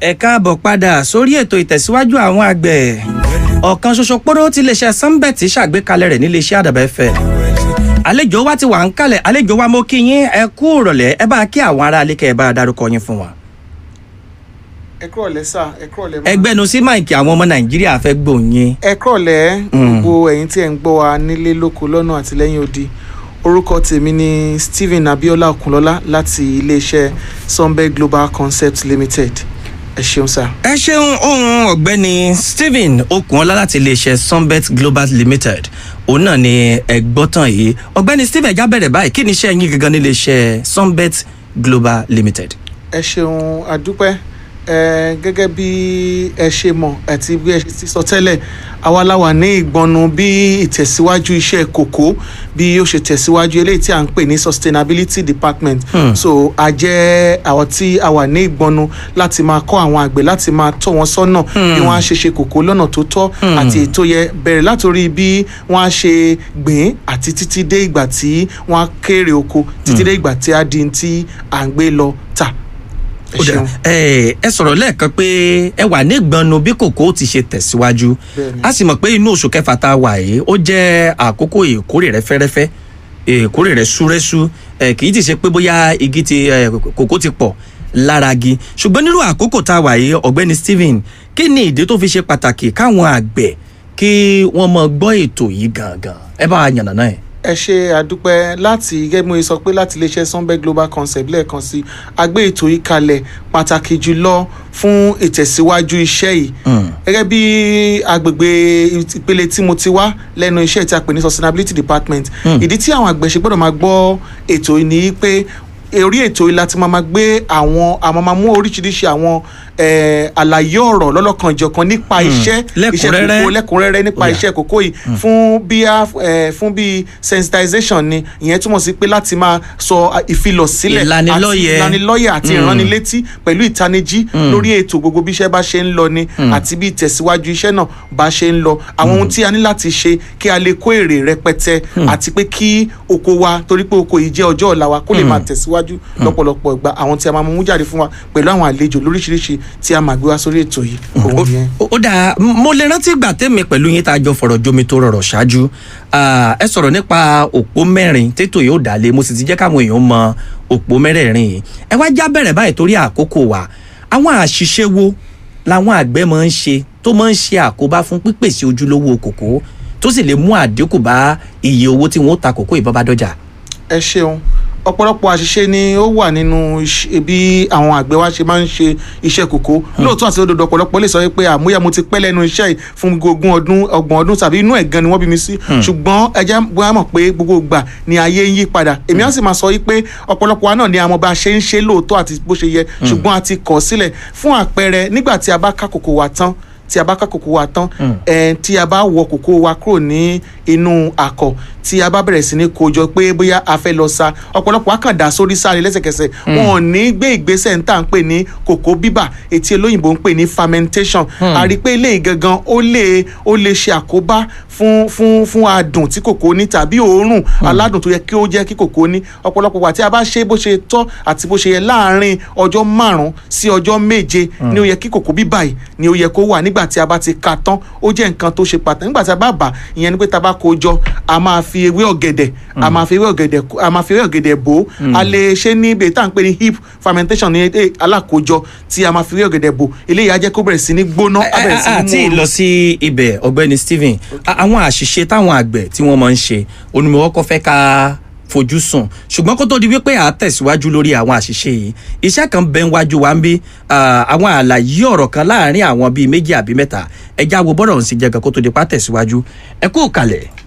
ẹ káàbọ̀ padà sórí ètò ìtẹ̀síwájú àwọn àgbẹ̀ ọ̀kan ṣoṣo pọ́rọ́ tí iléeṣẹ́ sunbet ṣàgbékalẹ̀ rẹ̀ níléeṣẹ́ àdàbà ẹ̀fẹ̀ àlejò wa ti wà ń kalẹ̀ àlejò wa mo kí yín ẹ kú ìrọ̀lẹ́ ẹ bá kí àwọn ará alẹ́ kẹ́ ẹ bá darúkọ yín fún wa. ẹ kúrọ̀lẹ́ sà ẹ kúrọ̀lẹ́ mà. ẹgbẹ́nu sí máìkì àwọn ọmọ nàìjíríà fẹ́ gbòòyìn. ẹ kúrọ̀lẹ́ gbogbo ẹ̀yin tí ẹ̀ ń gbọ́ wa nílé lóko lọ́nà àti lẹ́yìn odi orúkọ tèmi ni stephen abiola okunlọlá láti iléeṣẹ́ sunbet global concept limited ẹ ṣeun sà. ẹ ṣeun ohun ọ̀gbẹ́ni stephen okunola láti iléeṣẹ́ sunbet global limited òun náà ni ẹ gbọ́ tán yìí ọ̀gbẹ́ni stephen já bẹ̀rẹ̀ báyìí kí ni iṣẹ́ yín gangan ní iléeṣẹ́ sunbet global limited. ẹ ṣeun àdúpẹ́ ẹ gẹ́gẹ́ bí ẹ ṣe mọ̀ àti bí ẹ ṣe ti sọ tẹ́lẹ̀ àwa la wà ní ìgbọnu bí ìtẹ̀síwájú iṣẹ́ kòkó bí ó ṣe tẹ̀síwájú eléyìí tí à ń pè ní sustainability department so a jẹ́ àwọn tí a wà ní ìgbọnu láti máa kọ́ àwọn àgbẹ̀ láti máa tọ́ wọn sọ́nà bí wọ́n á ṣe ṣe kòkó lọ́nà tó tọ́ àti ètò yẹ bẹ̀rẹ̀ látòrí bí wọ́n á ṣe gbìn àti títí dé ìgbà tí wọ́n á kéré oko títí dé ìgbà tí á di tí à ń gbé lọ tà ẹ ó dà ṣeun. ẹ ẹ sọ̀rọ̀ lẹ́ẹ̀kan pé ẹ wà ní ìgbọ̀nù bí kòkó ti ṣe tẹ̀síwájú Bẹ́ẹ̀ni. a sì mọ̀ pé inú oṣù kẹfà tá a wà yìí ó jẹ́ àkókò ìkórè rẹ fẹ́rẹ́fẹ́ ìkórè rẹ súrẹ́sú ẹ kì í ti ṣe pé bóyá igi ti ẹ, kòkó ti pọ̀ lára igi ṣùgbọ́n nínú àkókò tá a wà yìí ọ̀gbẹ́ni stephen kí ni ìdí tó fi ṣe pàtàkì káwọn àgbẹ̀ kí wọ́n mọ gbọ́ ètò yìí gangan ẹ bá wa yànnàná ẹ̀. ẹ ṣe àdúpẹ́ láti gẹ́gẹ́ bí mo sọ pé láti iléeṣẹ́ sunbet global concept lẹ́ẹ̀kan sí a gbé ètò yìí kalẹ̀ pàtàkì jùlọ fún ìtẹ̀síwájú iṣẹ́ yìí gẹ́gẹ́ bí agbègbè ìpele tí mo ti wá lẹ́nu iṣẹ́ tí a pè ní sustainability department ìdí tí àwọn àgbẹ̀ ṣe gbọ́dọ̀ máa gbọ́ ètò yìí ni pé orí ètò yìí láti máa máa gbé àwọn àwọn máa mú oríṣiríṣi àwọn eh, àlàyé ọ̀rọ̀ lọ́lọ́kanjọ̀kan nípa iṣẹ́ iṣẹ́ Lẹ́kùnrẹ́rẹ́. kòkó lẹ́kùnrẹ́rẹ́ nípa Ó yá. iṣẹ́ kòkó yìí fún bí a eh, fún bí sensitization ni ìyẹn túmọ̀ sí pé láti máa sọ ah, ìfilọ̀sílẹ̀ Ìlanilọ́yẹ̀. àti ìlanilọ́yẹ̀ àti ìránnilétí pẹ̀lú ìtanijí lórí ètò gbogbo bí iṣẹ́ bá ṣe ń lọ ni àti bí ìtẹ̀síwájú iṣẹ́ náà bá ṣe ń lọ àwọn ohun tí a ní láti ṣe kí a lè kó èrè rẹpẹtẹ àti pé kí oko wa torí pé oko yìí jẹ́ ọjọ́ ọ̀la wa kó lè máa tẹ̀síwájú lọ́pọ̀lọpọ̀ ìgbà àwọn tí a máa mú jáde fún wa pẹ̀lú àwọn àlejò lóríṣiríṣi tí a máa gbé wá sórí ètò yìí òun yẹn. ó ó dáa m- mo lè rántí ìgbà tẹ́mi pẹ̀lú yín tá a jọ fọ̀rọ̀ jomi tó rọrọ̀ ṣáájú Ah, ẹ sọ̀rọ̀ nípa òpó mẹ́rin tètò yóò dálé mo sì ti jẹ́ káwọn èèyàn mọ òpó mẹ́rẹ̀ẹ̀rin yìí ẹ wá já bẹ̀rẹ̀ báyìí torí àkókò wa àwọn àṣìṣe wo làwọn àgbẹ̀ máa ń ṣe tó máa ń ṣe àkóbá fún pípèsè ojúlówó kòkó tó sì lè mú àdínkù bá iye owó tí wọn ó ta kòkó ìbọn bá dọjà. ẹ ṣeun ọ̀pọ̀lọpọ̀ àṣìṣe ni ó wà nínú iṣẹ́- bí àwọn àgbẹ̀ wa ṣe máa ń ṣe iṣẹ́ kòkó lóòótọ́ àti òdodo ọ̀pọ̀lọpọ̀ lè sọ pé àmúyẹ mo ti pẹ́ lẹ́nu iṣẹ́ yìí fún ogún ọdún ọgbọ̀n ọdún tàbí inú ẹ̀ gan ni wọ́n bí mi sí ṣùgbọ́n ẹja bóyá mọ̀ pé gbogbo ìgbà ni ayé ń yí padà èmi á sì máa sọ yìí pé ọ̀pọ̀lọpọ̀ wa náà ni àwọn bá a ṣe ń ṣe lóòótọ́ àti bó ṣe yẹ ṣùgbọ́n a ti kọ̀ sílẹ̀ fún àpẹẹrẹ nígbà tí a bá ká kòkó wa tán tí a bá ká kòkó wa tán ẹ tí a bá wọ kòkó wa kúrò ní inú àkọ tí a bá bẹ̀rẹ̀ sí ní kojọ pé bóyá a fẹ́ lọ sa ọ̀pọ̀lọpọ̀ àkàndá sórí sáré lẹ́sẹ̀kẹsẹ̀ wọn ò ní gbé ìgbésẹ̀ ń tà ń pè ní kòkó bíbà etí olóyìnbó ń pè ní fermentation a rí i pé eléyìí gangan ó lè ó lè ṣe àkóbá fún fún fún adùn tí kòkó ní tàbí òórùn aládùn tó yẹ kí ó jẹ́ kí kòkó ní ọ̀pọ̀lọpọ̀ wà tí a bá ṣe bó ṣe tọ́ àti bó ṣe yẹ láàárín ọjọ́ márùn-ún sí ọjọ́ méje ni ó yẹ kí kòkó bíbà yìí ni ó yẹ kó wà nígbà tí a bá ti ka tán ó jẹ́ nǹkan tó ṣe pàtàkì nígbà tí a bá bà ìyẹn ni pé tá a bá kó jọ a máa fi ewé ọ̀gẹ̀dẹ̀ a máa fi ewé ọ̀gẹ̀dẹ̀ a máa fi ewé ọ̀gẹ̀dẹ̀ bò ó a lè ṣe ní ibi tá à ń pè ní hip fermentation ní èdè alákòójọ tí a máa fi ewé ọ̀gẹ̀dẹ̀ bò eléyìí á jẹ́ kó bẹ̀rẹ̀ sí ní gbóná á bẹ̀rẹ̀ sí ní àti mú lọ sí ibẹ̀ ọ̀gbẹ́ni stephen a- àwọn àṣìṣe táwọn àgbẹ̀ tí wọ́n máa ń ṣe onímọ̀ọ́kọ́ fẹ́ ká fojú sùn ṣùgbọ́n kó tó di wípé à á tẹ̀síwájú lórí àwọn àṣìṣe yìí iṣẹ́ kan bẹ́ẹ̀ wájú wa ń bí ah, àwọn àlàyé ọ̀rọ̀ kan láàárín àwọn bíi méjì àbí mẹ́ta ẹja wo bọ́dọ̀ ń sì jẹ́ gan kó tó di pa tẹ̀síwájú ẹ kú kalẹ̀.